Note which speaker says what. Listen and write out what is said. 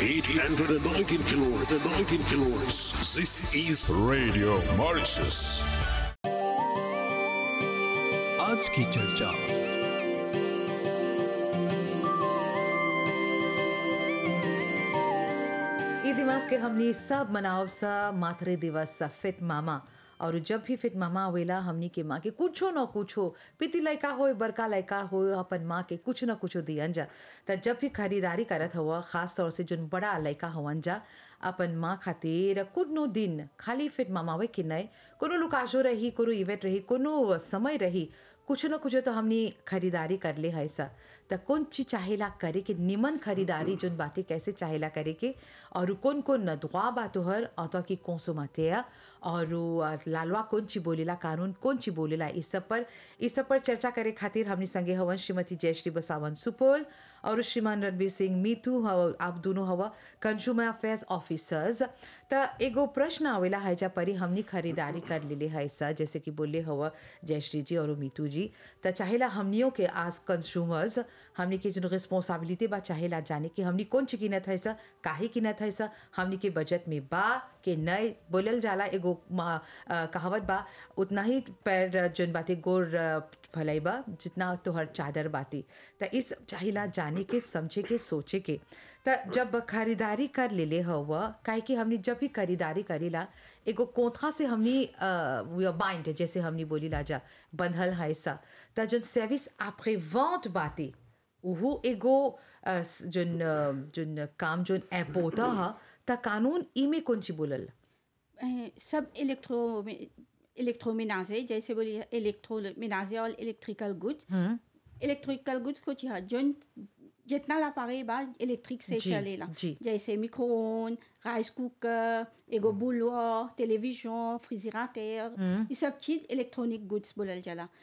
Speaker 1: 819 kilohertz. 19 kilohertz. This is
Speaker 2: Radio Mauritius.
Speaker 3: आज की चर्चा
Speaker 4: ई दिवस के हमनी सब मनाव सा मातृ दिवस सा फित मामा और जब भी फित मामा आवेला हमनी के माँ के कुछो न कुछो पिति लड़का हो बड़का लड़का हो अपन माँ के कुछ न कुछो दियन जा त जब भी खरीदारी करत हुआ खास तौर से जोन बड़ा लड़का हवन जा अपन माँ खातिर कोनो दिन खाली फिट मामावे कि नहीं कोनो लुकाजो रही कोनो इवेंट रही कोनो समय रही कुछ न कुछ तो हमनी खरीदारी कर ले है सा त कौन चीज चाहेला करे के निमन खरीदारी जोन बातें कैसे चाहेला करे के और कौन कौन नदवा बा तोहर अत की कौन सो मातेया और लालवा कौन ची बोलेला कानून कौन ची बोलेला इस सब पर इस सब पर चर्चा करे खातिर हमनी संगे हवन श्रीमती जयश्री बसावन सुपौल और श्रीमान रणवीर सिंह मीतू हव आप दोनों हवा कंज्यूमर अफेयर्स ऑफिसर्स त एगो प्रश्न आवेला है जा परी हमनी खरीदारी कर लेले है सा जैसे कि बोले हवा जयश्री जी और मीतू जी त चाहेला हमनियों के आज कंज्यूमर्स हमनी के जो रिस्पॉन्सिबिलिटी बा चाहेला जाने कि हमनी कौन चीज किनत है सा काहे किनत है सा हमनी के बजट में बा के नए बोलल जाला एगो मा- अ, कहावत बा उतना ही पैर जोन बाते गोर अ, भलाई बा जितना तोहर चादर बाती त इस चाहिला जाने के समझे के सोचे के त जब खरीदारी कर लेले हवा काहे कि हमनी जब भी खरीदारी करीला एगो कोंथा से हमनी बाइंड जैसे हमनी बोली लाजा बंधल है सा त जोन सर्विस आपरे वॉन्ट बाती उहू एगो अ, स- जोन अ, जोन काम जोन एपोता हा त कानून इमे कौन ची बोलल
Speaker 5: अ, सब इलेक्ट्रो इलेक्ट्रोमेनाजे जैसे बोलिए इलेक्ट्रोमेनाजे और इलेक्ट्रिकल गुड्स इलेक्ट्रिकल गुड्स कुछ है जो जितना ला पारे बा इलेक्ट्रिक से
Speaker 4: जी,
Speaker 5: चलेला
Speaker 4: जी।
Speaker 5: जैसे मिक्रोन राइस कुकर एगो बुलवा टेलीविजन फ्रिजरेटर ये सब चीज इलेक्ट्रॉनिक गुड्स बोलल जाला